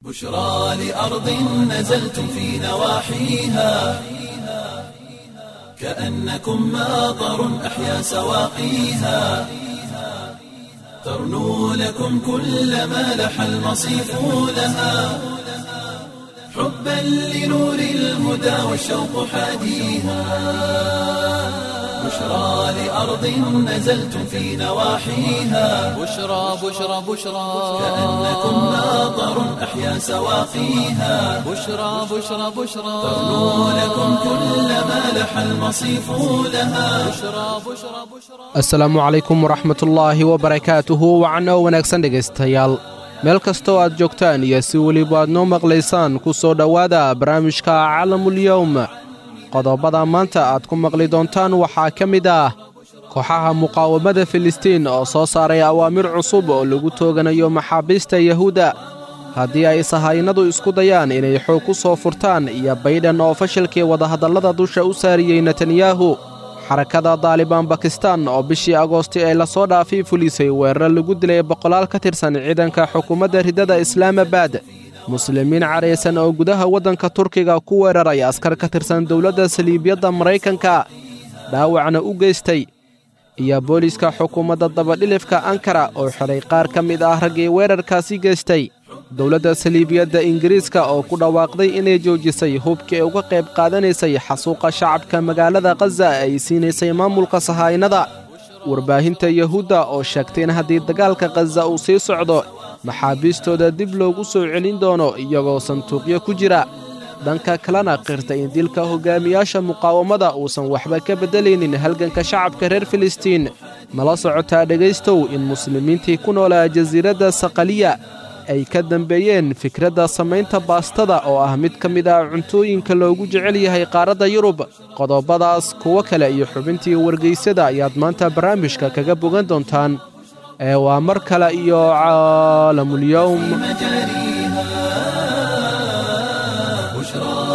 بشرى لأرض نزلتم في نواحيها كأنكم ماطر أحيا سواقيها ترنو لكم كل ما لح المصيف لها حبا لنور الهدى والشوق حاديها بشرى لأرض نزلتم في نواحيها بشرى بشرى بشرى كأنكم ماطر أحيا سواقيها بشرى بشرى بشرى ترنو لكم كل ما لح المصيف لها بشرى بشرى بشرى asalaamu calaykum waraxmatullaahi wabarakaatuhu wacanoo wanaagsan dhegaystayaal meel kastoo aad joogtaan iyo si weliba aad noo maqlaysaan ku soo dhowaada barnaamijka calamulyowm qodobada maanta aad ku maqli doontaan waxaa ka mid ah kooxaha muqaawamada filistiin oo soo saaray awaamir cusub oo lagu tooganayo maxaabiista yahuudda haddii ay sahaynadu isku dayaan inay xoog ku soo furtaan iyo baydhan oo fashilkii wadahadallada dusha u saariyey netanyahu xarakada daalibaan bakistan oo bishii agoosti ee lasoo dhaafay fulisay weerar lagu dilay boqolaal ka tirsan ciidanka xukuumadda riddada islaamabad muslimiin caraysan oo gudaha waddanka turkiga ku weeraray askar ka tirsan dowladda saliibyadda maraykanka dhaawacna u geystay iyo booliiska xukuumadda dabadhilifka ankara oo xidhay qaar ka mid ah raggii weerarkaasi geystay dowladda saliibiyadda ingiriiska oo ku dhawaaqday inay joojisay hubkii uga qayb qaadanaysay xasuuqa shacabka magaalada khaza ay siinaysay maamulka sahaynada warbaahinta yahuudda oo sheegtay in haddii dagaalka khaza uu sii socdo maxaabiistooda dib loogu soo celin doono iyagoo sanduuqyo ku jira dhanka kalena qirtay in dilka hogaamiyaasha muqaawamada uusan waxba ka beddelaynin halganka shacabka reer filistiin nala socotaa dhegaystow in muslimiintii ku noolaa jasiiradda saqaliya ay ka dambeeyeen fikradda samaynta baastada oo ah mid ka mid ah cuntooyinka loogu jecel yahay qaaradda yurub qodobadaas kuwo kale iyo xubintii wargaysada ayaad maanta barnaamijka kaga bogan doontaan ee waa mar kale iyo caalamulyowm مجاريها بشرى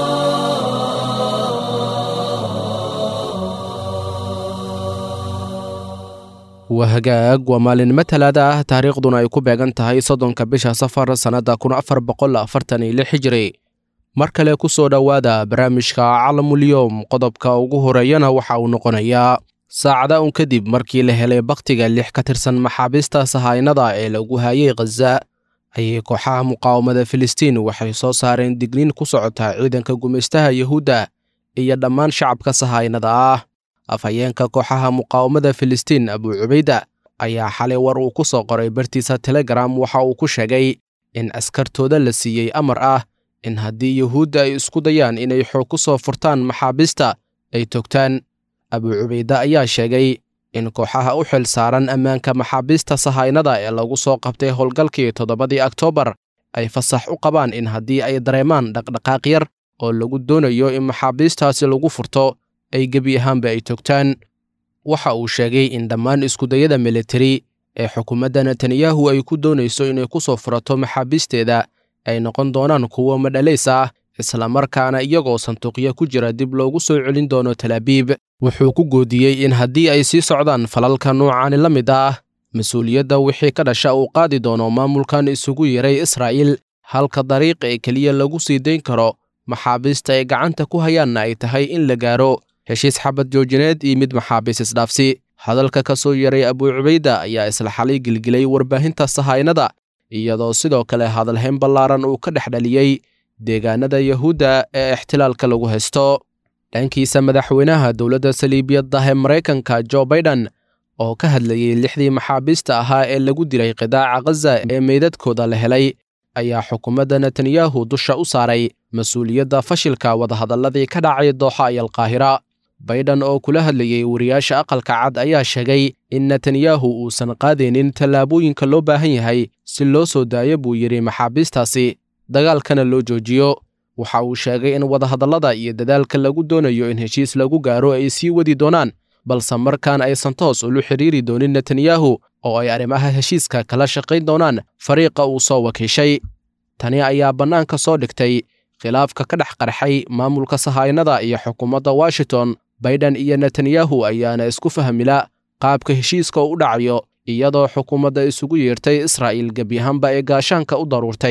waa hagaag waa maalinimo talaada ah taariikhduna ay ku beegan tahay soddonka bisha safar sannadda kun afar boqol afartan iyo lix hijiri mar kale ku soo dhowaada barnaamijka calamulyowm qodobka ugu horeeyana waxa uu noqonayaa saacada un kadib markii la helay bakhtiga lix ka tirsan maxaabiista sahaynada ee lagu hayay khaza ayay kooxaha muqaawamada filistiin waxay soo saareen digniin ku socota ciidanka gumaystaha yahuudda iyo dhammaan shacabka sahaynada ah afhayeenka kooxaha muqaawamada filistiin abuu cubayda ayaa xalay war uu ku soo qoray bartiisa telegram waxa uu ku sheegay in askartooda la siiyey amar ah in haddii yuhuudda ay isku dayaan inay xoog ku soo furtaan maxaabiista ay togtaan abuu cubayda ayaa sheegay in kooxaha u xil saaran ammaanka maxaabiista sahaynada ee lagu soo qabtay howlgalkii toddobadii oktoobar ay fasax u qabaan in haddii ay dareemaan dhaqdhaqaaq yar oo lagu doonayo in maxaabiistaasi lagu furto ay gebi ahaanba ay togtaan waxa uu sheegay in dhammaan iskudayada militari ee xukuumadda netanyahu ay ku doonayso inay ku soo furato maxaabiisteeda ay noqon doonaan kuwo madhalays ah islamarkaana iyagoo sanduuqyo ku jira dib loogu soo celin doono talaabiib wuxuu ku goodiyey in haddii ay sii socdaan falalka noocaani la mid ah mas-uuliyadda wixii ka dhasha uu qaadi doono maamulkan isugu yeray israa'iil halka dariiq ee keliya lagu sii dayn karo maxaabiista ay gacanta ku hayaanna ay tahay in la gaaro heshiis xabad joojineed iyo mid maxaabiis isdhaafsi hadalka ka soo yaray abuu cubayda ayaa isla xalay gelgelay warbaahinta sahaynada iyadoo sidoo kale hadalhayn ballaaran uu ka dhex dhaliyey deegaanada yahuudda ee ixtilaalka lagu haysto dhankiisa madaxweynaha dowladda saliibiyadda ee maraykanka jo baiden oo ka hadlayey lixdii maxaabiista ahaa ee lagu dilay qidaaca khaza ee meydadkooda la helay ayaa xukuumadda netanyahu dusha u saaray mas-uuliyadda fashilka wadahadalladii ka dhacay dooxa iyo alqaahira baydhan oo kula hadlayey wariyaasha aqalka cad ayaa sheegay in netanyahu uusan qaadaynin tallaabooyinka loo baahan yahay si loo soo daayo buu yidhi maxaabiistaasi dagaalkana loo joojiyo waxa uu sheegay in wadahadallada iyo dadaalka lagu doonayo in heshiis lagu gaaro ay sii wadi doonaan balse markaan aysan toos ulu xidhiiri doonin netanyahu oo ay arrimaha heshiiska kala shaqayn doonaan fariiqa uu soo wakiishay tani ayaa bannaanka soo dhigtay khilaafka ka dhex qarxay maamulka sahaynada iyo xukuumadda washington baydhan iyo netanyahu ayaana isku fahmila qaabka heshiiska u dhacayo iyadoo xukuumadda isugu yeertay israa'iil gebi ahaanba ee gaashaanka u daruurtay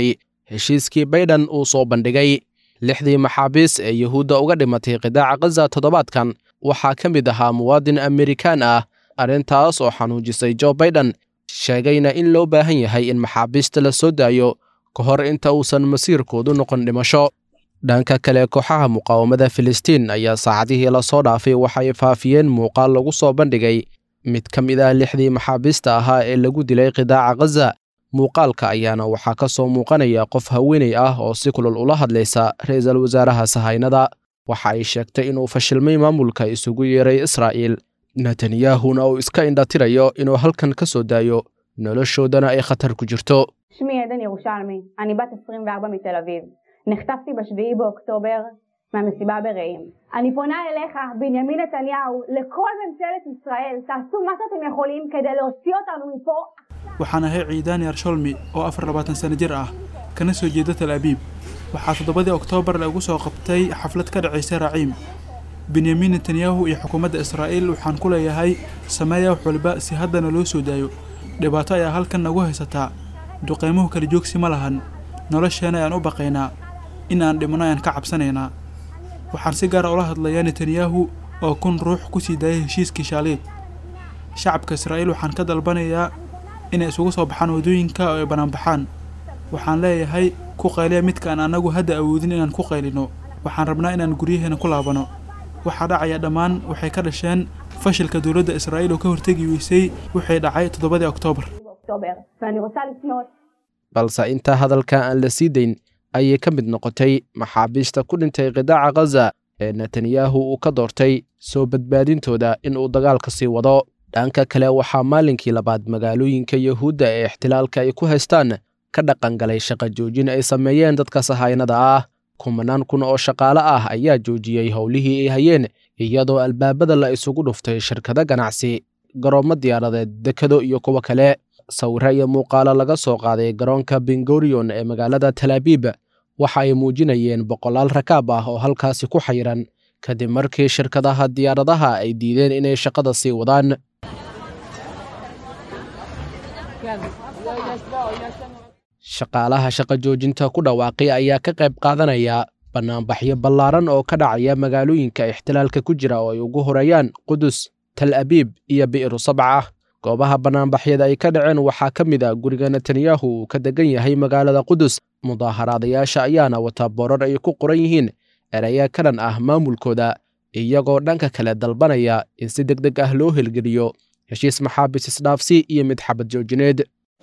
heshiiskii baydhan uu soo bandhigay lixdii maxaabiis ee yuhuudda uga dhimatay qidaaca khaza toddobaadkan waxaa ka mid ahaa muwaadin amerikaan ah arrintaas oo xanuujisay jo baydhan sheegayna in loo baahan yahay in maxaabiista la soo daayo ka hor inta uusan masiirkoodu noqon dhimasho dhanka kale kooxaha muqaawamada filistiin ayaa saacadihii lasoo dhaafay waxay faafiyeen muuqaal lagu soo bandhigay mid ka mid ah lixdii maxaabiista ahaa ee lagu dilay qidaaca khaza muuqaalka ayaana waxaa ka soo muuqanaya qof haweenay ah oo si kulul ula hadlaysa ra'iisul wasaaraha sahaynada waxa ay sheegtay inuu fashilmay maamulka isugu yeeray israa'iil netanyahuna uu iska indhatirayo inuu halkan ka soo daayo noloshoodana ay khatar ku jirto שמי עדן ירושלמי, אני בת 24 מתל אביב. נחטפתי ב-7 באוקטובר מהמסיבה ברעים. אני פונה אליך, בנימין נתניהו, לכל ממשלת ישראל, תעשו מה שאתם יכולים כדי להוציא אותנו מפה. waxaan ahay ciidaan yarsholmi oo afar labaatan sano jir ah kana soo jeeda tal abiib waxaa toddobadii oktoobar lagu soo qabtay xaflad ka dhacaysa raciim benyamin netanyahu iyo xukuumadda israa'iil waxaan ku leeyahay sameeya wax walba si haddana loo soo daayo dhibaato ayaa halkan nagu haysataa duqeymuhu kala joogsi ma lahan nolosheena ayaan u baqaynaa in aan dhimno ayaan ka cabsanaynaa waxaan si gaara ula hadlayaa netanyahu oo kun ruux ku sii daayay heshiiskii shaaliid shacabka israa'iil waxaan ka dalbanayaa inay isugu soo baxaan waddooyinka oo ay banaanbaxaan waxaan leeyahay ku qayliya midka aan annagu hadda awoodin inaan ku qaylino waxaan rabnaa inaan guryaheena ku laabano waxaa dhacaya dhammaan waxay ka dhasheen fashilka dowladda israa'iil oo ka hortegi weysay wixii dhacay toddobadii oktoobar באוקטובר. ואני רוצה לפנות balse intaa hadalka aan la sii dayn ayay ka mid noqotay maxaabiista ku dhintay qidaaca khaza ee netanyahu uu ka doortay soo badbaadintooda in uu dagaalka sii wado dhanka kale waxaa maalinkii labaad magaalooyinka yuhuudda ee ixtilaalka ay ku haystaan ka dhaqangalay shaqa joojin ay sameeyeen dadka sahaynada ah kumanaan kun oo shaqaale ah ayaa joojiyey howlihii ay hayeen iyadoo albaabada la isugu dhuftay shirkado ganacsi garoommo diyaaradeed dekado iyo kuwo kale sawirro iyo muuqaalo laga soo qaaday garoonka bengorion ee magaalada talaabiib waxa ay muujinayeen boqolaal rakaab ah oo halkaasi ku xayiran kadib markii shirkadaha diyaaradaha ay diideen inay shaqada sii wadaan shaqaalaha shaqa joojinta ku dhawaaqay ayaa ka qayb qaadanaya bannaanbaxyo ballaaran oo ka dhacaya magaalooyinka ixtilaalka ku jira oo ay ugu horeeyaan qudus tal abiib iyo bi'ru sabca goobaha bannaanbaxyada ay ka dhaceen waxaa ka mid ah guriga netanyahu uu ka degan yahay magaalada qudus mudaaharaadayaasha ayaana wata boorar ay ku qoran yihiin eraya ka dhan ah maamulkooda iyagoo dhanka kale dalbanaya in si deg deg ah loo helgeliyo heshiis maxaabis isdhaafsi iyo mid xabad joojineed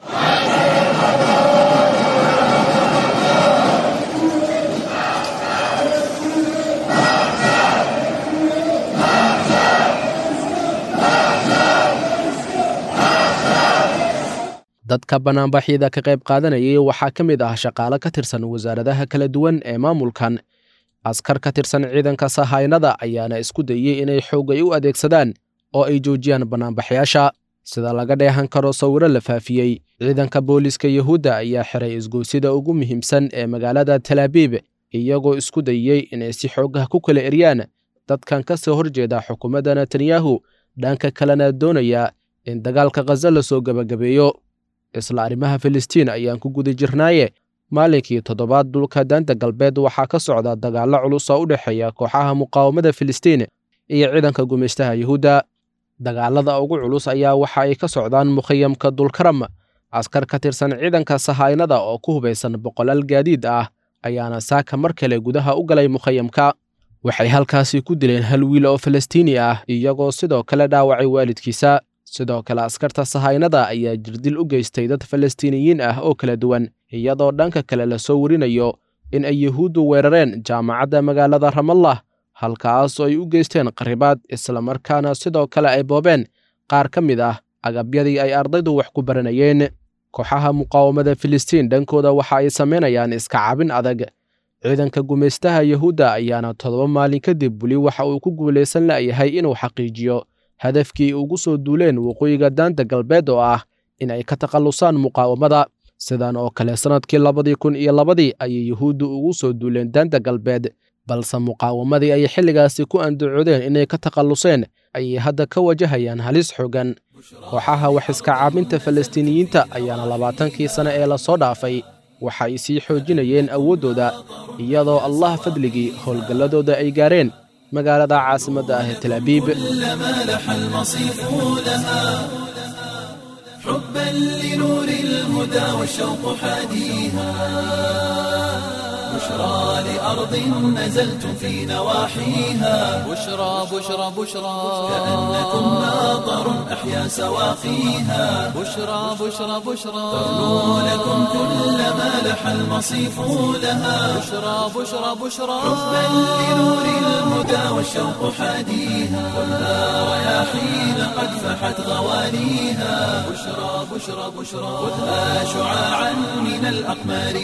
dadka bannaanbaxyada ka qayb qaadanayay waxaa ka mid ah shaqaale ka tirsan wasaaradaha kala duwan ee maamulkan askar ka tirsan ciidanka sahaynada ayaana isku dayey inay xoogay u adeegsadaan oo ay joojiyaan bannaanbaxyaasha sida laga dheehan karo sawiro la faafiyey ciidanka booliiska yuhuudda ayaa xiray isgoysida ugu muhiimsan ee magaalada talaabiib iyagoo isku dayey inay si xoogah ku kala eryaan dadkan ka soo horjeeda xukuumadda netanyahu dhanka kalena doonaya in dagaalka khaza la soo gebagabeeyo isla arrimaha filistiin ayaan ku guda jirnaaye maalinkii toddobaad dhulka daanta galbeed waxaa ka socda dagaallo culus oo u dhexeeya kooxaha muqaawamada filistiin iyo ciidanka gumaystaha yuhuudda dagaalada ugu culus ayaa waxa ay ka socdaan mukhayamka dulkaram askar ka tirsan ciidanka sahaynada oo ku hubaysan boqolaal gaadiid ah ayaana saaka mar kale gudaha u galay mukhayamka waxay halkaasi ku dileen hal wiil oo falastiini ah iyagoo sidoo kale dhaawacay waalidkiisa sidoo kale askarta sahaynada ayaa jirdil u geystay dad falastiiniyiin ah oo kala duwan iyadoo dhanka kale lasoo warinayo in ay yuhuuddu weerareen jaamacadda magaalada ramallah halkaas oo ay u geysteen qaribaad islamarkaana sidoo kale ay boobeen qaar ka mid ah agabyadii ay ardaydu wax ku baranayeen kooxaha muqaawamada filistiin dhankooda waxa ay samaynayaan iska cabin adag ciidanka gumaystaha yuhuudda ayaana toddoba maalin kadib weli waxa uu ku guulaysan la'yahay inuu xaqiijiyo hadafkii ugu soo duuleen waqooyiga daanta galbeed oo ah in ay ka takhallusaan muqaawamada sidan oo kale sannadkii labadii kun iyo labadii ayay yuhuuddu ugu soo duuleen daanta galbeed balse muqaawamadii ay xilligaasi ku andacoodeen inay ka takhalluseen ayay hadda ka wajahayaan halis xoogan kooxaha wax iska caabinta falastiiniyiinta ayaana labaatankii sane ee lasoo dhaafay waxa ay sii xoojinayeen awooddooda iyadoo allah fadligii howlgalladooda ay gaareen magaalada caasimadda ah ee talaabiib كلما لح المصيف لها حبا لنور الهدى والشوق حاديها بشرى لأرض نزلتم في نواحيها بشرى بشرى بشرى كأنكم ماطر أحيا سواقيها بشرى بشرى بشرى ترنو لكم كلما لح المصيف لها بشرى بشرى بشرى حبا لنور الهدى والشوق حاديها كلها رياحين قد فحت غوانيها بشرى بشرى بشرى خذها شعاعا من الأقمار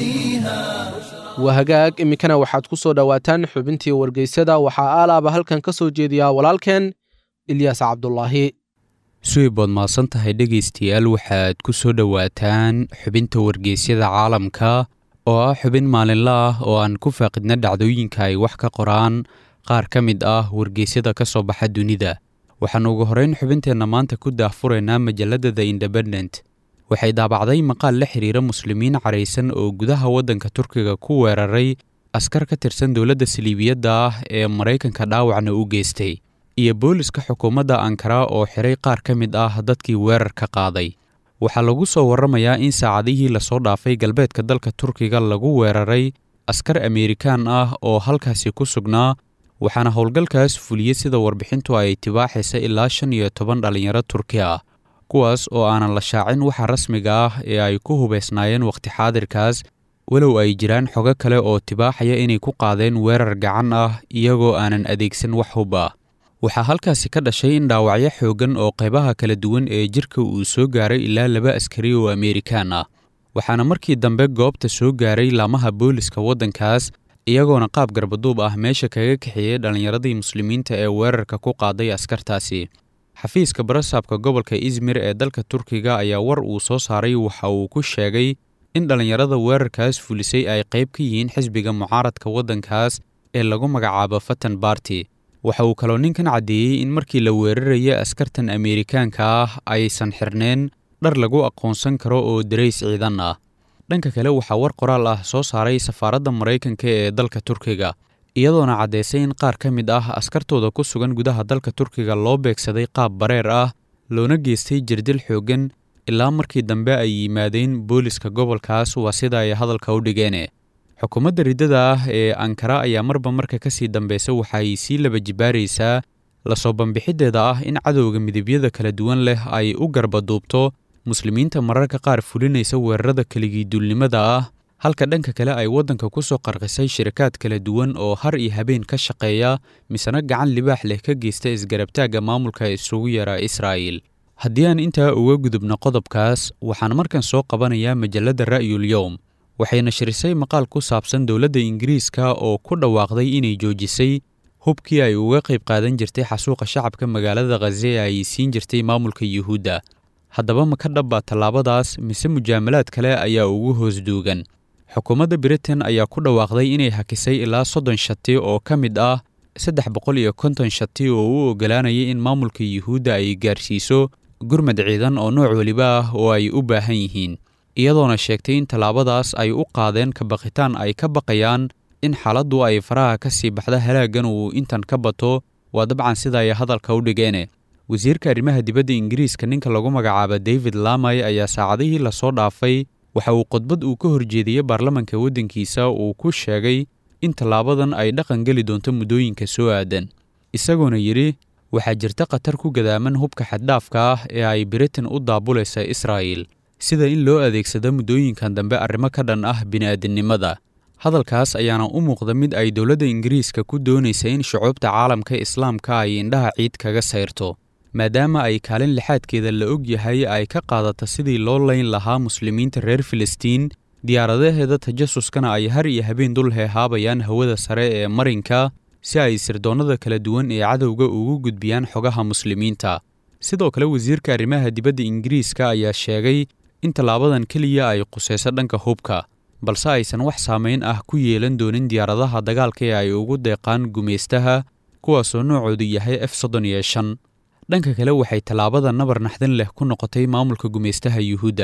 نهديها waa hagaag iminkana waxaad ku soo dhowaataan xubintii wargeysyada waxaa aalaaba halkan ka soo jeediyaa walaalkeen ilyaas cabdulaahi suweyb waad mahadsan tahay dhegaystayaal waxaad ku soo dhowaataan xubinta wargeysyada caalamka oo ah xubin maalinle ah oo aan ku faaqidna dhacdooyinka ay wax ka qoraan qaar ka mid ah wargeysyada ka soo baxa dunida waxaan ugu horrayn xubinteenna maanta ku daahfuraynaa majalladda the independent waxay daabacday maqaal la xiriira muslimiin caraysan oo gudaha waddanka turkiga ku weeraray askar ka tirsan dowladda saliibiyadda ah ee maraykanka dhaawacna u geystay iyo booliska xukuumadda ankara oo xiray qaar ka mid ah dadkii weerarka qaaday waxaa lagu soo warramayaa in saacadihii lasoo dhaafay galbeedka dalka turkiga lagu weeraray askar ameerikaan ah oo halkaasi ku sugnaa waxaana howlgalkaas fuliyey sida warbixintu ay tibaaxaysa ilaa shan iyo toban dhallinyaro turki ah kuwaas oo aanan la shaacin waxa rasmiga ah ee ay ku hubaysnaayeen wakhti xaadirkaas walow ay jiraan xogo kale oo tibaaxaya inay ku qaadeen weerar gacan ah iyagoo aanan adeegsan wax hub ah waxaa halkaasi ka dhashay in dhaawacyo xooggan oo qaybaha kala duwan ee jirka uu soo gaaray ilaa laba askari oo ameerikaan ah waxaana markii dambe goobta soo gaaray laamaha booliska waddankaas iyagoona qaab garbaduub ah meesha kaga kaxeeyey dhallinyaradii muslimiinta ee weerarka ku qaaday askartaasi xafiiska barasaabka gobolka izmir ee dalka turkiga ayaa war uu soo saaray waxa uu ku sheegay in dhallinyarada weerarkaas fulisay ay qayb ka yihiin xisbiga mucaaradka waddankaas ee lagu magacaabo fatan barty waxa uu kaloo ninkan caddeeyey in markii la weeraraya askartan ameerikaanka ah aysan xirneen dhar lagu aqoonsan karo oo darays ciidan ah dhanka kale waxaa war qoraal ah soo saaray safaaradda maraykanka ee dalka turkiga iyadoona caddaysay in qaar ka mid ah askartooda ku sugan gudaha dalka turkiga loo beegsaday qaab bareer ah loona geystay jirdil xooggan ilaa markii dambe ay yimaadeen booliska gobolkaas waa sida ay hadalka u dhigeen xukuumadda riddada ah ee ankara ayaa marba marka ka sii dambeysa waxay sii laba jibaaraysaa lasoo bambixiddeeda ah in cadowga midabyada kala duwan leh ay u garbaduubto muslimiinta mararka qaar fulinaysa weerarada keligii duulnimada ah halka dhanka kale ay waddanka ku soo qarqisay shirikaad kala duwan oo har iyo habeen ka shaqeeya misena gacan libaax leh ka geysta isgarabtaagga maamulka isugu yara israa'il haddii aan intaa uga gudubno qodobkaas waxaan markan soo qabanayaa majalladda ra'yul yowm waxay nashirisay maqaal ku saabsan dowladda ingiriiska oo ku dhawaaqday inay joojisay hubkii ay uga qayb qaadan jirtay xasuuqa shacabka magaalada khaze ee ay siin jirtay maamulka yuhuudda haddaba ma ka dhabbaa tallaabadaas mise mujaamalaad kale ayaa ugu hoos duugan xukuumadda britain ayaa ku dhawaaqday inay hakisay ilaa soddon shati oo ka mid ah saddex boqol iyo konton shati oo u oggolaanayay in maamulka yuhuudda ay gaarsiiso gurmad ciidan oo nooc weliba ah oo ay u baahan yihiin iyadoona sheegtay in tallaabadaas ay u qaadeen kabaqitaan ay ka baqayaan in xaaladdu ay faraha ka sii baxda halaaggan uu intan ka bato waa dabcan sida ay hadalka u dhigeene wasiirka arrimaha dibadda ingiriiska ninka lagu magacaaba david lamay ayaa saacadihii lasoo dhaafay waxa uu khudbad uu ka horjeediyey baarlamanka waddankiisa uu ku sheegay in tallaabadan ay dhaqan geli doonto muddooyinka soo aadan isagoona yidhi waxaa jirta khatar ku gadaaman hubka xaddhaafka ah ee ay britain u daabulaysa israa'il sida in loo adeegsado muddooyinkan dambe arrimo ka dhan ah bini'aadinimada hadalkaas ayaana u muuqda mid ay dowladda ingiriiska ku doonaysa in shucuubta caalamka islaamka ay indhaha ciid kaga sayrto maadaama ay kaalin lixaadkeeda la og yahay ay ka qaadata sidii loo layn lahaa muslimiinta reer filistiin diyaaradaheeda tajasuskana ay har iyo habeen dul heehaabayaan hawada sare ee marinka si ay sirdoonnada kala duwan ee cadowga ugu gudbiyaan xogaha muslimiinta sidoo kale wasiirka arrimaha dibadda ingiriiska ayaa sheegay in tallaabadan keliya ay qusayso dhanka hubka balse aysan wax saamayn ah ku yeelan doonin diyaaradaha dagaalka ee ay ugu deeqaan gumaystaha kuwaasoo noocoodu yahay f soddon iyo shan dhanka kale waxay tallaabada nabar naxdin leh ku noqotay maamulka gumaystaha yuhuudda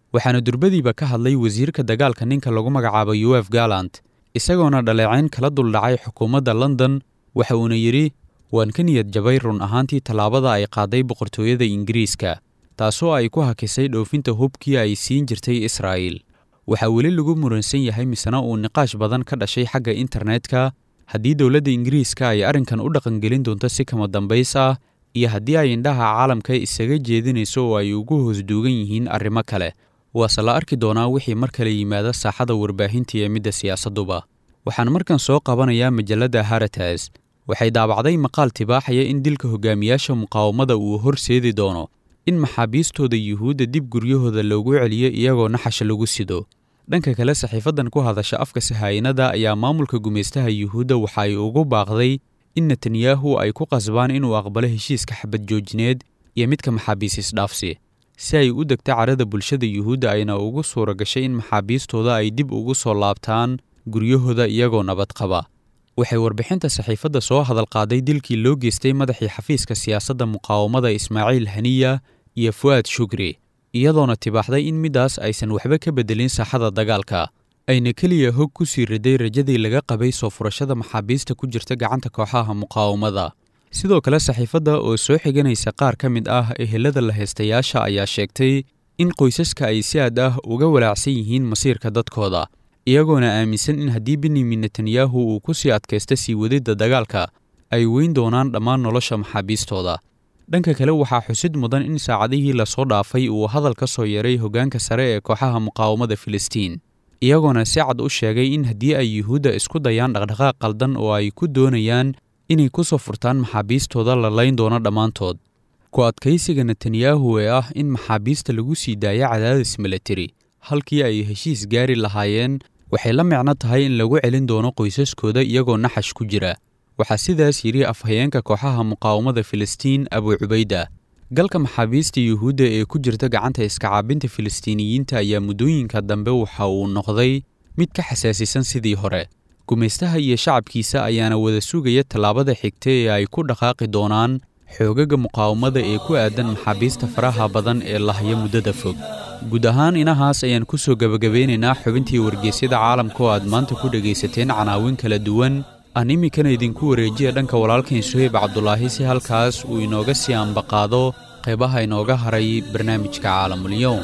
waxaana durbadiiba ka hadlay wasiirka dagaalka ninka lagu magacaabo uf gallant isagoona dhaleecayn kala duldhacay xukuumadda london waxa uuna yidhi waan ka niyad jabay run ahaantii tallaabada ay qaaday boqortooyada ingiriiska taasoo ay ku hakisay dhoofinta hubkii ay siin jirtay israa'iil waxaa weli lagu muransan yahay misena uu niqaash badan ka dhashay xagga internetka haddii dowladda ingiriiska ay arrinkan u dhaqangelin doonto si kama dambays ah iyo haddii ay indhaha caalamka isaga jeedinayso oo ay ugu hoosduugan yihiin arrimo kale waase la arki doonaa wixii mar kale yimaada saaxada warbaahinta iyo midda siyaasadduba waxaan markan soo qabanayaa majalladda haratas waxay daabacday maqaal tibaaxaya in dilka hogaamiyaasha muqaawamada uu horseedi doono in maxaabiistooda yuhuudda dib guryahooda loogu celiyo iyagoo naxasha lagu sido dhanka kale saxiifaddan ku hadasha afka sahaayinada ayaa maamulka gumaystaha yuhuudda waxa ay ugu baaqday in netanyahu ay ku qasbaan inuu aqbalo heshiiska xabad joojineed iyo midka maxaabiis isdhaafsi si ay u degto carada bulshada yuhuudda ayna ugu suura gashay in maxaabiistooda ay dib ugu soo laabtaan guryahooda iyagoo nabad qaba waxay warbixinta saxiifadda soo hadal qaaday dilkii loo geystay madaxii xafiiska siyaasadda muqaawamada ismaaciil haniya iyo fu'aad shugri iyadoona tibaaxday in middaas aysan waxba ka beddelin saaxada dagaalka ayna keliya hog ku sii riday rajadii laga qabay soo furashada maxaabiista ku jirta gacanta kooxaha muqaawamada sidoo kale saxiifadda oo soo xiganaysa qaar ka mid ah ehelada la haystayaasha ayaa sheegtay in qoysaska ay si aad ah uga walaacsan yihiin masiirka dadkooda iyagoona aaminsan in haddii benyamin netanyahu uu ku sii adkaysta sii wadidda dagaalka ay weyn doonaan dhammaan nolosha maxaabiistooda dhanka kale waxaa xusid mudan in saacadihii lasoo dhaafay uu hadal ka soo yeeray hoggaanka sare ee kooxaha muqaawamada filistiin iyagoona si cad u sheegay in haddii ay yuhuudda isku dayaan dhaqdhaqaaq qaldan oo ay ku doonayaan inay ku soo furtaan maxaabiistooda la layn doono dhammaantood ku adkaysiga netanyahu ee ah in maxaabiista lagu sii daayo cadaadis milatari halkii ay heshiis gaari lahaayeen waxay la micno tahay in lagu celin doono qoysaskooda iyagoo naxash ku jira waxaa sidaas yidhi afhayeenka kooxaha muqaawamada filistiin abu cubayda galka maxaabiista yuhuudda ee ku jirta gacanta iskacaabinta filistiiniyiinta ayaa muddooyinka dambe waxa uu noqday mid ka xasaasisan sidii hore gumaystaha iyo shacabkiisa ayaana wada sugaya tallaabada xigta ee ay ku dhaqaaqi doonaan xoogaga muqaawamada ee ku aadan maxaabiista faraha badan ee lahaya muddada fog guud ahaan inahaas ayaan ku soo gebagabeynaynaa xubintii wargeysyada caalamka oo aad maanta ku dhegaysateen canaawin kala duwan aan iminkana idinku wareejiya dhanka walaalkain suheyb cabdulaahi si halkaas uu inooga sii ambaqaado qaybaha inooga haray barnaamijka caalamulyoom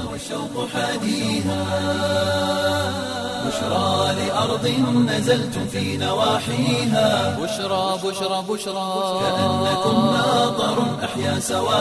بشرى لأرض نزلتم في نواحيها بشرى بشرى بشرى كأنكم ماطر أحيا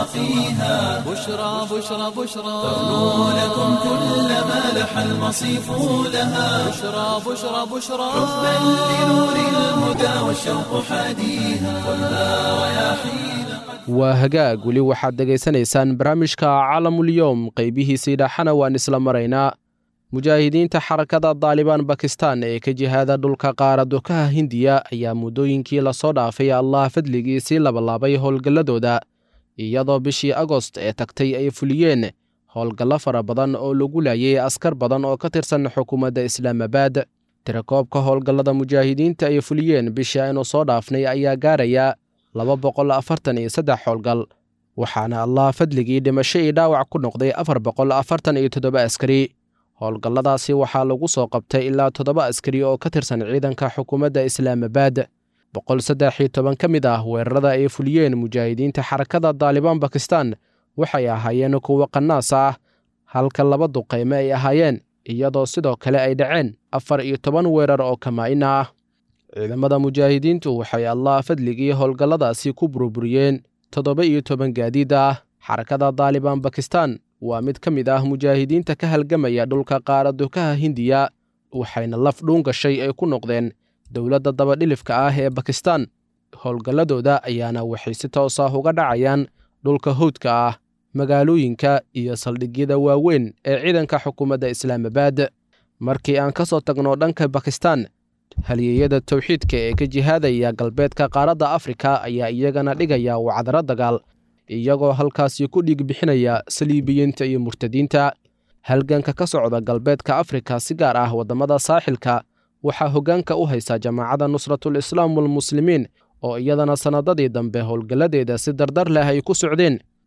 سواقيها بشرى بشرى بشرى تغنو لكم كل ما لح المصيف لها بشرى بشرى بشرى حبا لنور الهدى والشوق حاديها خذها رياحين waa hagaag weli waxaad dhegaysanaysaan barnaamijka caalamulyoom qaybihiisii dhaxana waan isla maraynaa mujaahidiinta xarakada daalibaan bakistan ee ka jihaada dhulka qaara dukaha hindiya ayaa muddooyinkii lasoo dhaafay allah fadligiisii labalaabay howlgalladooda iyadoo bishii agost ee tagtay ay fuliyeen howlgallo fara badan oo lagu laayay askar badan oo ka tirsan xukuumadda islaamabad tirakoobka howlgallada mujaahidiinta ay fuliyeen bishii aynu soo dhaafnay ayaa gaaraya laba boqol afartan iyo saddex howlgal waxaana allah fadligii dhimasho iyo dhaawac ku noqday afar boqol afartan iyo toddoba askari howlgalladaasi waxaa lagu soo qabtay ilaa toddoba askari oo ka tirsan ciidanka xukuumadda islaamabad boqol saddex iyo toban ka mid ah weerarada ay fuliyeen mujaahidiinta xarakada daalibaan bakistan waxay ahaayeen kuwo qanaas ah halka laba duqayme ay ahaayeen iyadoo sidoo kale ay dhaceen afar iyo toban weerar oo kamaa'ina ah ciidamada mujaahidiintu waxay allah fadligii howlgalladaasi ku burburiyeen toddoba iyo toban gaadiid ah xarakada daalibaan bakistan waa mid ka mid ah mujaahidiinta ka halgamaya dhulka qaara dukaha hindiya waxayna laf dhuun gashay ay ku noqdeen dowladda dabadhilifka ah ee bakistan howlgalladooda ayaana waxay si toos ah uga dhacayaan dhulka howdka ah magaalooyinka iyo saldhigyada waaweyn ee ciidanka xukuumadda islaamabad markii aan ka soo tagno dhanka bakistan halyeeyada towxiidka ee ka jihaadaya galbeedka qaaradda afrika ayaa iyagana dhigaya wacdaro dagaal iyagoo halkaasi ku dhiig bixinaya saliibiyiinta iyo murtadiinta halganka ka socda galbeedka afrika si gaar ah waddamada saaxilka waxaa hoggaanka u haysa jamaacadda nusratul islaam walmuslimiin oo iyadana sannadadii dambe howlgalladeeda si dardar leh ay ku socdeen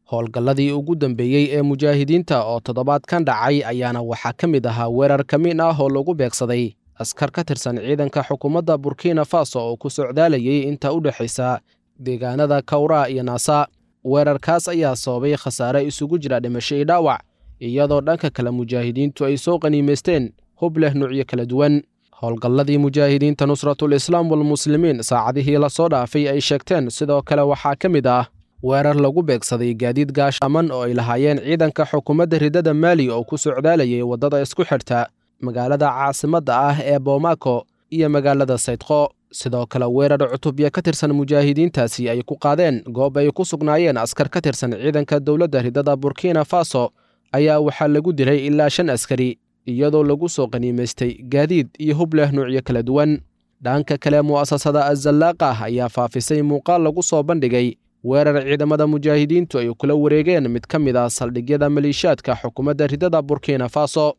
howlgalladii ugu dambeeyey ee mujaahidiinta oo toddobaadkan dhacay ayaana waxaa ka mid ahaa weerar kamiin ah oo lagu beegsaday askar ka tirsan ciidanka xukuumadda burkina faso oo ku socdaalayay inta u dhexaysa deegaanada kawraa iyo naasa weerarkaas ayaa sababay khasaare isugu jira dhimasho iyo dhaawac iyadoo dhanka kale mujaahidiintu ay soo qaniimaysteen hub leh nuucyo kala duwan howlgalladii mujaahidiinta nusratul islaam walmuslimiin saacadihii lasoo dhaafay ay sheegteen sidoo kale waxaa ka mid ah weerar lagu beegsaday gaadiid gaashaaman oo ay lahaayeen ciidanka xukuumadda ridada maali oo ku socdaalayay waddada isku xidhta magaalada caasimadda ah ee boomako iyo magaalada saydqo sidoo kale weerar cutubya ka tirsan mujaahidiintaasi ay ku qaadeen goob ay ku sugnaayeen askar ka tirsan ciidanka dowladda ridada burkina faso ayaa waxaa lagu dilay ilaa shan askari iyadoo lagu soo qaniimaystay gaadiid iyo hub leh nuucyo kala duwan dhanka kale mu'asasada azallaaqa ayaa faafisay muuqaal lagu soo bandhigay weerar ciidamada mujaahidiintu ay kula wareegeen mid ka mid ah saldhigyada maliishaadka xukuumadda ridada burkina faso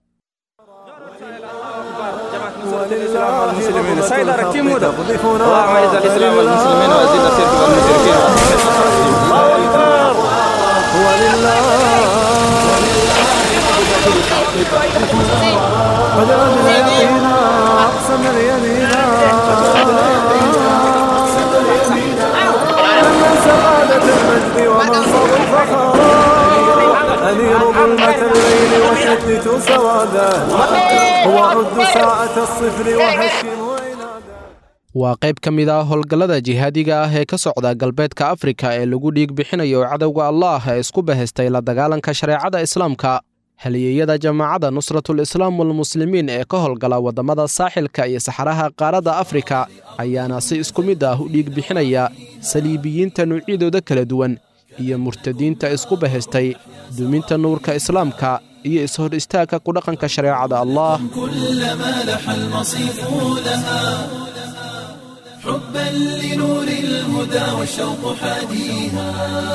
الإسلام والمسلمين سيد ركيمودا اللهم اعز الإسلام والمسلمين وأزيد الشرك والمشركين الله أكبر هو لله وجعل اليقين أقسم اليمين من سعادة المجد ومنصب الفخر أنير ظلمة الليل وشتت سواده هو عد ساعة الصفر وهشم وعناده waa qayb ka mid ah howlgallada jihaadiga ah ee ka socda galbeedka afrika ee lagu dhiig bixinayo cadowga allaah ee isku bahaystay la dagaalanka shareecada islaamka halyeeyada jamaacadda nusratul islaam walmuslimiin ee ka howlgala waddamada saaxilka iyo saxaraha qaaradda afrika ayaana si isku mid ah u dhiig bixinaya saliibiyiinta nuucyadooda kala duwan iyo murtadiinta isku bahaystay duminta nuurka islaamka iyo ishor istaagka ku dhaqanka shareecada allah كلما لح المصيف لها حبا لنور الهدى والشوق حاديها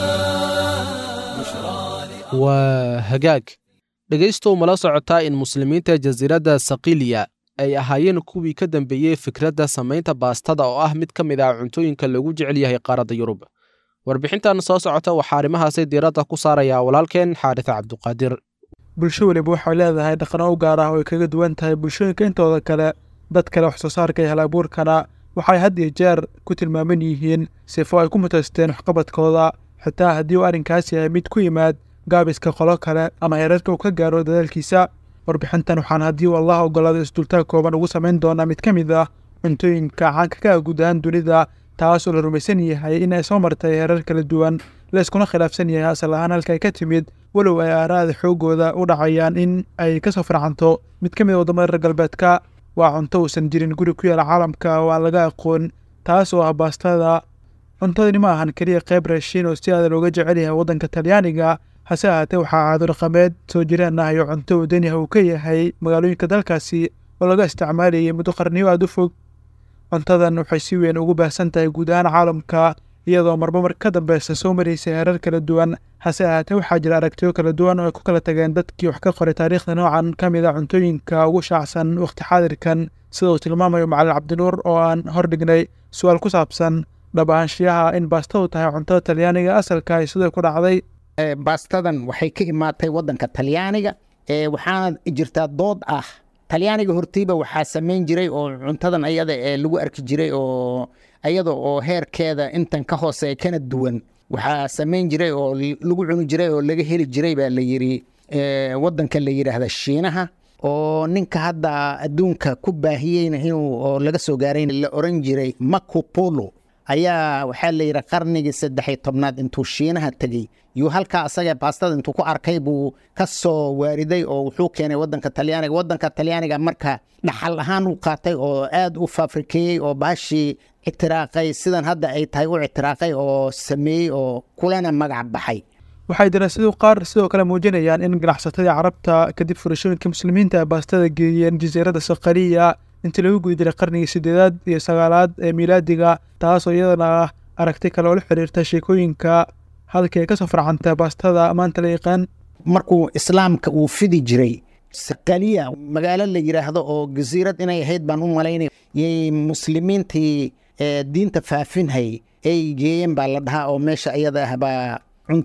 waa hagaag dhegaystow mala socotaa in muslimiinta jasiiradda sakiliya ay ahaayeen kuwii ka dambeeyey fikradda samaynta baastada oo ah mid ka mid ah cuntooyinka lagu jecel yahay qaaradda yurub warbixintan soo socota waxaa arrimahaasi diiradda ku saarayaa walaalkeen xaaris cabduqaadir bulsho weliba waxay leedahay dhaqano u gaar ah oo ay kaga duwan tahay bulshooyinka intooda kale dad kale wax soo saarka iyo halabuurkana waxay had iyo jeer ku tilmaaman yihiin sifo ay ku mutaysteen waxqabadkooda xitaa haddii uu arrinkaasi yahay mid ku yimaad gaabiska qolo kale ama heerarka uu ka gaaro dadaalkiisa warbixintan waxaan haddii uu allah ogolaado isdultaag kooban ugu samayn doonaa mid ka mid ah cuntooyinka caanka ka ah guud ahaan dunida taas oo la rumaysan yahay in ay soo martay heerar kala duwan la iskuna khilaafsan yahay asal ahaan halka ay ka timid walow ay aaraada xoogooda u dhacayaan in ay ka soo farcanto mid ka mid a waddamada reer galbeedka waa cunto uusan jirin guri ku yaala caalamka oo aan laga aqoon taas oo ah baastada cuntadani ma ahan keliya qayb raashiin oo si aada looga jecel yahay waddanka talyaaniga hase ahaatee waxaa caado dhaqameed soo jireen ah iyo cunto uu daniha uu ka yahay magaalooyinka dalkaasi oo laga isticmaalayay muddo qarniyo aada u fog cuntadan waxay si weyn ugu baahsan tahay guud ahaan caalamka iyadoo marba mar ka dambeysa soo maraysa heerar kala duwan hase ahaatee waxaa jira aragtiyo kala duwan oo ay ku kala tageen dadkii wax ka qoray taariikhda noocan ka mid a cuntooyinka ugu shaacsan wakhti xaadirkan sida uu tilmaamayo macalin cabdinuur oo aan hordhignay su-aal ku saabsan dhab ahaanshiyaha in baastadu tahay cuntada talyaaniga asalka ay sidoo ku dhacday baastadan waxay ka imaatay waddanka talyaaniga waxaana jirtaa dood ah talyaaniga hortiiba waxaa samayn jiray oo cuntadan ayada ee lagu arki jiray oo ayada oo heerkeeda intan ka hooseeya kana duwan waxaa samayn jiray oo lagu cuni jiray oo laga heli jiray baa la yiri waddanka la yidhaahda shiinaha oo ninka hadda adduunka ku baahiyeyna inuu oo laga soo gaaray la oran jiray macopolo ayaa waxaa la yidhi qarnigii saddexiy tobnaad intuu shiinaha tegey yuu halkaa asaga baastada intuu ku arkay buu ka soo waariday oo wuxuu keenay wadanka talyaaniga wadanka talyaaniga marka dhaxal ahaan u qaatay oo aad u faafrikeeyey oo baashii ictiraaqay sidan hadda ay tahay u ictiraaqay oo sameeyey oo kulana magac baxay waxay daraasadu qaar sidoo kale muujinayaan in ganacsatadii carabta kadib furashooyinka muslimiinta ay baastada geeyeen jasiiradda sakariya intii lagu guda jiray qarnigii sideedaad iyo sagaalaad ee miilaadiga taasoo iyadana ah aragti kale oo la xiriirta sheekooyinka halkii ay ka soo farcantay baastada maanta la yaqaan markuu islaamka uu fidi jiray sakaliya magaalo la yidhaahdo oo jasiirad inay ahayd baan u malaynay yay muslimiintii diinta faafinhay ay geeyeen baa la dhahaa oo meesha iyada ah baa cunto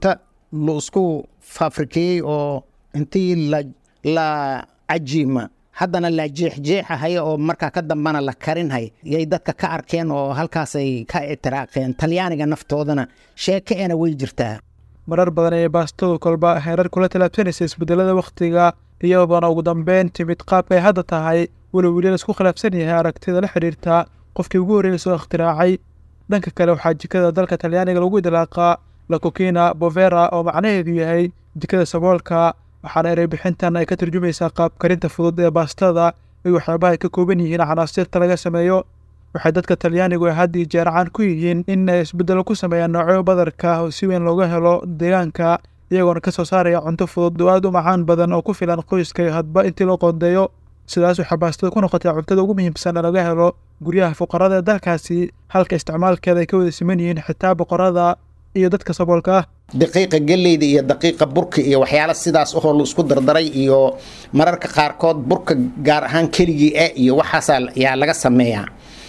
la isku faafrikeeyey oo intii la la cajiima haddana la jeexjeexahaya oo markaa ka dambana la karinhay yay dadka ka arkeen oo halkaasay ka itiraaqeen talyaaniga naftoodana sheeke ena way jirtaa marar badan ayay baastadu kolba heerar kula talaabsanaysa isbedelada wakhtiga iyadoona ugu dambeyn timid qaabka ay hadda tahay walow weli laisku khilaafsan yahay aragtida la xidhiirta qofkii ugu horreeyay soo ikhtiraacay dhanka kale waxaa jikada dalka talyaaniga lagu idlaaqaa lakokina bovera oo macnaheedu yahay jikada saboolka waxaana erey bixintan ay ka turjumaysaa qaab karinta fudud ee baastada iyo waxyaabaha ay ka kooban yihiin canaasirta laga sameeyo waxay dadka talyaanigu ay had iyo jeer caan ku yihiin in ay isbeddelo ku sameeyaan noocyo badarka oo si weyn looga helo deegaanka iyagoona ka soo saaraya cunto fudud oo aad u macaan badan oo ku filan qoyska iyo hadba intii loo qoondeeyo sidaas waxaa baastada ku noqotay cuntada ugu muhiimsan ee laga helo guryaha fuqarada ee dalkaasi halka isticmaalkeeda ay ka wada siman yihiin xitaa boqorada iyo dadka saboolka ah daqiiqa geleyda iyo daqiiqa burka iyo waxyaala sidaas ahoo la isku dardaray iyo mararka qaarkood burka gaar ahaan keligii ah iyo waxaasaa yaa laga sameeyaa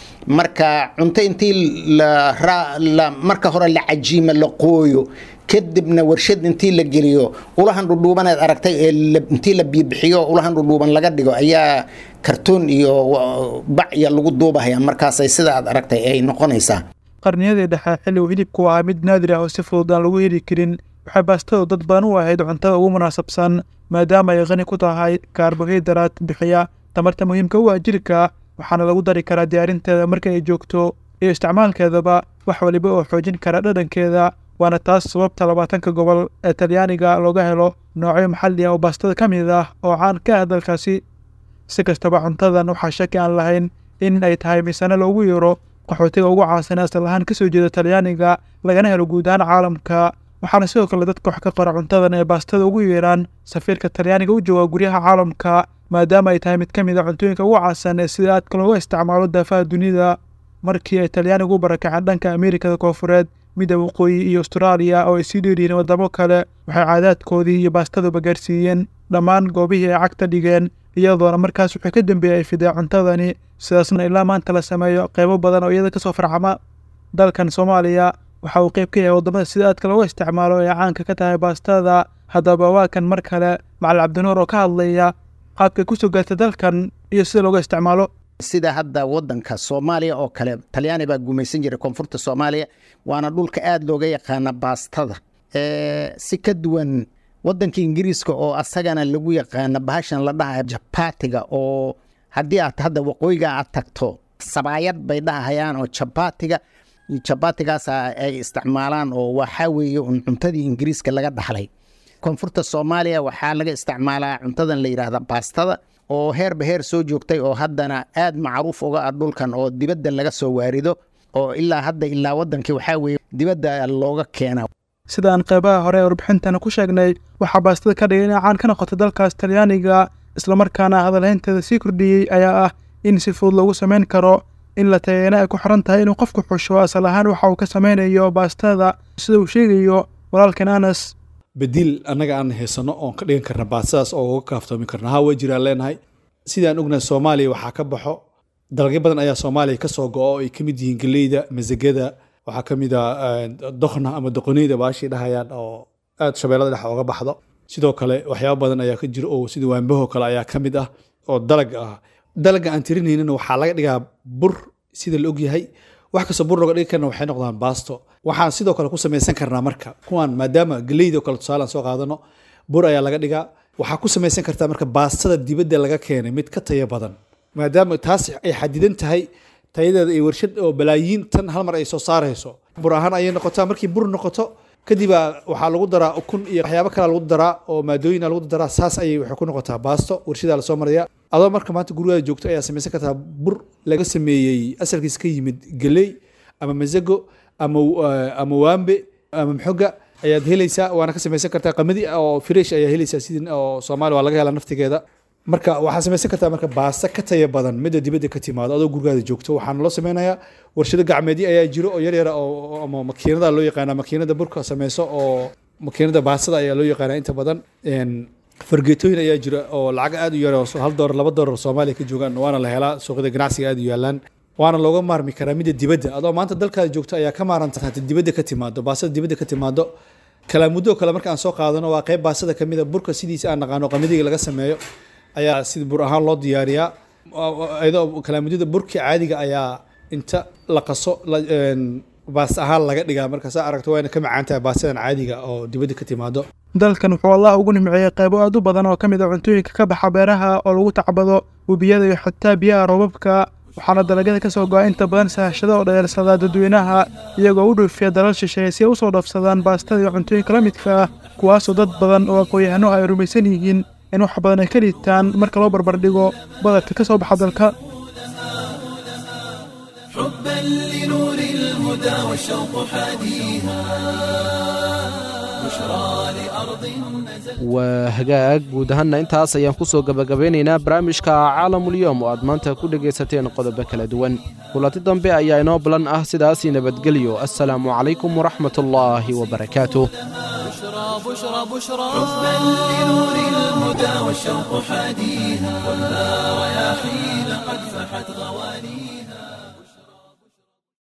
marka cunto intii la ra- la marka hore la cajiima la qooyo kadibna warshad intii la geliyo ulahan dhudhuubaneed aragtay ee la- intii la biibixiyo ulahan dhudhuuban laga dhigo ayaa kartoon iyo wa- bac iyo lagu duubahaya markaasay sida aad aragtay ay noqonaysaa qarniyadii dhexe xilli uu hilibku ahaa mid naadir ah oo si fudud aan lagu heli karin waxay baastadu dad badan u ahayd cuntada ugu munaasabsan maadaama ay qani ku tahay kaarbohaydraad bixiya tamarta muhiimka u ah jirka waxaana lagu dari karaa diyaarinteeda marka ay joogto iyo isticmaalkeedaba wax waliba oo xoojin kara dhadhankeeda waana taas sababta labaatanka gobol ee talyaaniga looga helo noocyo maxalli ah oo baastada ka mid ah oo caan ka ah dalkaasi si kastaba cuntadan waxaa shaki aan lahayn in ay tahay misane loogu yeero qaxootiga ugu caasan ee asal ahaan ka soo jeeda talyaaniga lagana helo guud ahaan caalamka waxaana sidoo kale dadka wax ka qora cuntadan ee baastada ugu yeeraan safiirka talyaaniga u jooga guryaha caalamka maadaama ay tahay mid ka mid a cuntooyinka ugu caasan ee sida aadka looga isticmaalo daafaha dunida markii ay talyaanigu u barakaceen dhanka ameerikada koofureed midda waqooyi iyo austraaliya oo ay sii dheeryihiin waddamo kale waxay caadaadkoodii iyo baastaduba gaarsiiyeen dhammaan goobihii ay cagta dhigeen iyadoona markaas wixii ka dambeeyey ay fideen cuntadani sidaasna ilaa maanta la sameeyo qeybo badan oo iyada kasoo farcama dalkan soomaaliya waxa uu qeyb ka yahay waddamada sida aadka looga isticmaalo ee caanka ka tahay baastada haddaba waa kan mar kale macalin cabdinuur oo ka hadlaya qaabkay kusoo gaartay dalkan iyo sida looga isticmaalo sida hadda wadanka soomaaliya oo kale talyaani baa gumaysan jiray koonfurta soomaaliya waana dhulka aada looga yaqaana baastada Eh, si ka duwan wadanka ingiriiska oo asagana lagu yaqaana bahashan la dhahayo jabatiga oo haddii aad hadda waqooyiga aad tagto sabaayad bay dhahayaan oo jabatiga jabatigaasa ay isticmaalaan oo waxaa weeye un cuntadii ingiriiska laga dhaxlay koonfurta soomaaliya waxaa laga isticmaalaa cuntadan la yidhaahda baastada oo heerba heer soo joogtay oo haddana aad macruuf uga ah dhulkan oo dibadda laga soo waarido oo ilaa hadda ilaa wadankii waxaa weeye dibadda looga keena sida aan qeybaha hore ee warbixintana ku sheegnay waxaa baastada ka dhigay inay caan ka noqotay dalkaas talyaaniga islamarkaana hadalhaynteeda sii kordhiyey ayaa ah in si fudud lagu samayn karo in la tayeena ay ku xiran tahay inuu qofku xusho asal ahaan waxa uu ka samaynayo baastada sida uu sheegayo walaalkan anas badiil annaga aan haysano oon ka dhigan karna baastadaas oo uga kaaftoomi karna haa way jiraan leenahay sidaan ognahay soomaaliya waxaa ka baxo dalagyo badan ayaa soomaaliya ka soo go-o ay ka mid yihiin geleyda masagada waxaa ka mid ah dokhna ama doqoneyda baashii dhahayaan oo aad shabeellada dhex oga baxdo sidoo kale waxyaabo badan ayaa ka jira oo sida waanbaho kale ayaa ka mid ah oo dalag ah dalaga aan tirinaynana waxaa laga dhigaa bur sida la ogyahay wax kastoo bur looga dhigi karna waxay noqdaan baasto waxaan sidoo kale ku samaysan karnaa marka kuwaan maadaama geleyda oo kale tusaale aan soo qaadano bur ayaa laga dhigaa waxaa ku samaysan kartaa marka baastada dibadda laga keenay mid ka tayo badan maadaama taas ay xadidan tahay tayadeeda ay warshad oo balaayiin tan hal mar ay soo saarayso bur ahaan ayay noqotaa markii bur noqoto kadib waxaa lagu daraa ukun iyo waxyaabo kale lagu daraa oo maadooyina lagu daraa saas ayay waxay ku noqotaa baasto warshadaa lasoo maraya adoo marka maanta gurigaada joogto ayaa samaysan kartaa bur laga sameeyey asalkiisa ka yimid geley ama mazago ama ama waambe ama maxoga ayaad helaysaa waana ka samaysan kartaa qamadi oo fresh ayaa helaysaa sidii oo soomaaliya waa laga helaa naftigeeda marka waxaa samaysan kartaa marka baasta ka taya badan midda dibadda ka timaado adoo gurigaada joogto waxaana loo sameynayaa warshado gacmeedyo ayaa jiro oo yar yara oo ama makiinada loo yaqaana makiinada burka sameyso oo makiinada baastada ayaa loo yaqaana inta badan fargeetooyin ayaa jira oo lacag aad u yar oo hal doolar laba doolar soomaaliya ka joogaan waana la helaa suuqyada ganacsiga aad u yaalaan waana looga maarmi karaa midda dibadda adoo maanta dalkaada joogto ayaa ka maaranta hata dibadda ka timaado baastada dibadda ka timaado kalaamuddo kale marka aan soo qaadano waa qayb baasada ka mid a burka sidiisa aan naqaano qamadiga laga sameeyo ayaa sida bur ahaan loo diyaariyaa iyadoo kalaamudyada burka caadiga ayaa inta la qaso la- een, baas ahaan laga dhigaa marka saa aragto wayna ka macaan tahay baasadan caadiga oo dibadda ka timaado dalkan wuxuu allah ugu nimceeyey qaybo aad u badan oo ka mid a cuntooyinka ka baxa beeraha oo lagu tacbado webiyada iyo xitaa biyaha roobabka waxaana dalagyada ka soo go'a inta badan sahashada oo dheelsadaa dadweynaha iyagoo u dhoofiya dalal shisheeye si ay u soo dhaafsadaan baastada iyo cuntooyinka la midka ah kuwaasoo dad badan oo aqoon-yahano ay rumaysan yihiin in wax badan ay ka liitaan marka loo barbardhigo badalka ka soo baxa dalka حبا لنور الهدى والشوق حاديها بشرى لأرض نزل waa hagaag guud ahaanna intaas ayaan ku soo gebagabeynaynaa barnaamijka caalamulyoom oo aad maanta ku dhegaysateen qodobo kala duwan kulanti dambe ayaa inoo balan ah sidaasii nabadgelyo assalaamu calaykum waraxmatullaahi wabarakaatuh بشرى بشرى بشرى حبا لنور الهدى والشوق حاديها والنار يا حين قد فحت غواليها